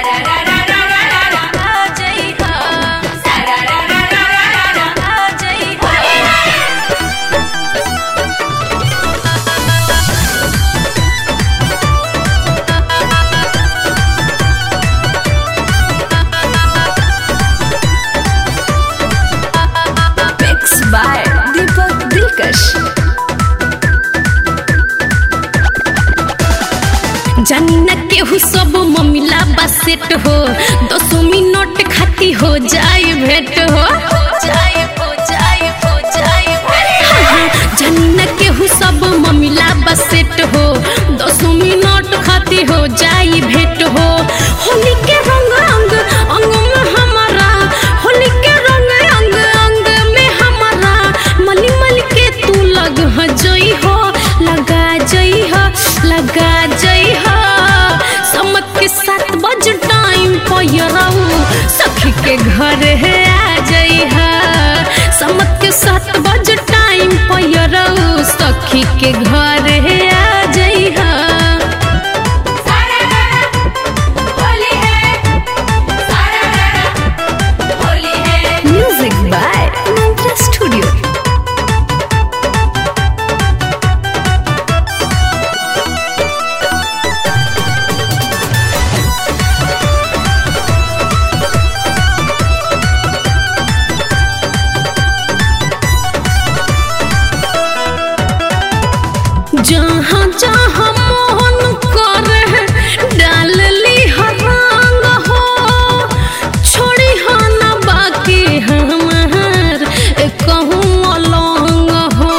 आ जइहा आ जइहा Mixed by Deepak Dilkash. जानी न केहू सब ममिला बा सेट हो दसो मिनट खाती हो जाए भेंट हो जाए हो जाए हो जाए जानी न केहू सब ममिला बा सेट हो दसो मिनट खाती हो जाए भेंट हो होली के रंग अंग अंग में हमारा होली के रंग अंग अंग में हमारा मली मल के तू लग ह जई हो लगा जई हो लगा जई हो समत के सात बज टाइम पयरऊ सखी के घर है आ जई हो समत के सात बज टाइम पयरऊ सखी के घर है आ जई हो Music by Mantra Studio. जहाँ जहाँ मोहन करे डाल ली रंग हो छोड़ी हो न बाकी हमार कहूँ अलंग हो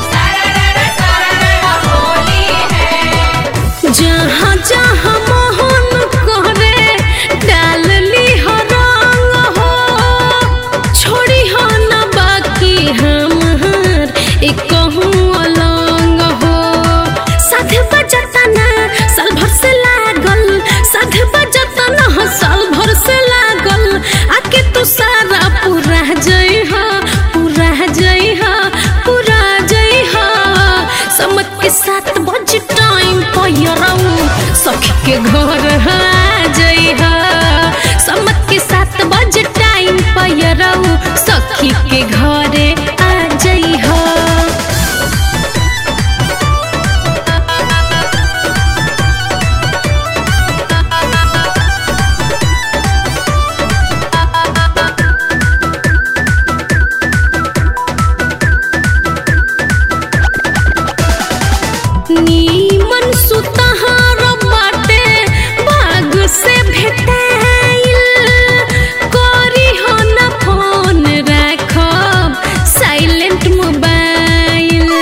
जहाँ जहाँ मोहन करे डाल ली रंग हो छोड़ी हो न बाकी हमार कहूँ अलंग हो साथ बजता ना साल भर से लागल साथ बजता ना साल भर से लागल आके तू सारा पूरा जई हो पूरा जई हो पूरा जई हो समत के साथ बज टाइम पयरऊ सखी के घर आ जई हो समत के साथ बज टाइम पयरऊ सखी के घरे आ जई हो नीमन सुतहार बाटे बाग से भेटाइल करी हो न फोन राखब साइलेंट मोबाइल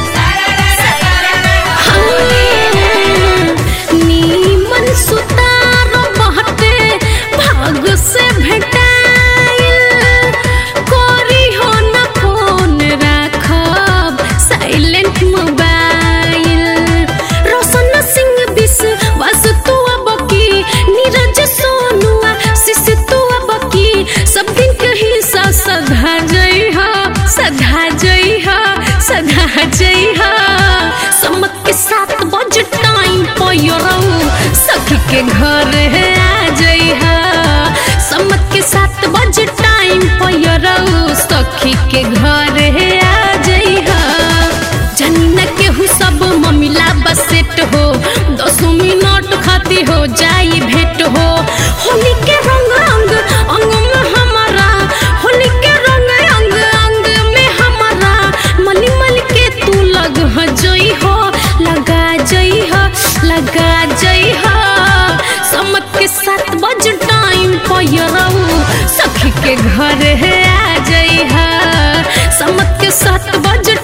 नीमन सुतार बाटे भाग से भेटाइल करी हो न फोन राखब साइलेंट मोबाइल रोशन सिंह बिस बस तू अब की नीरज सोनुआ शिश तू अब की सब दिन कहीं सा सधा जई हो सधा जई हो सधा जई हो समत के साथ बज टाइम पयरऊ सखी के घर है आ जई हो समत के साथ बज टाइम पयरऊ सखी के घर है आ जई हो जानी न केहू सब ममिला बसेट हो दसो मिनट खाती हो जाई भेंट हो होली के रंग अंग अंग में हमारा होली के रंग अंग अंग में हमारा मली मल के तू लग ह जई हो लगा जई हो लगा जई हो समत के साथ बज टाइम पयरऊ सखी के घर है आ जई हो समत के साथ बज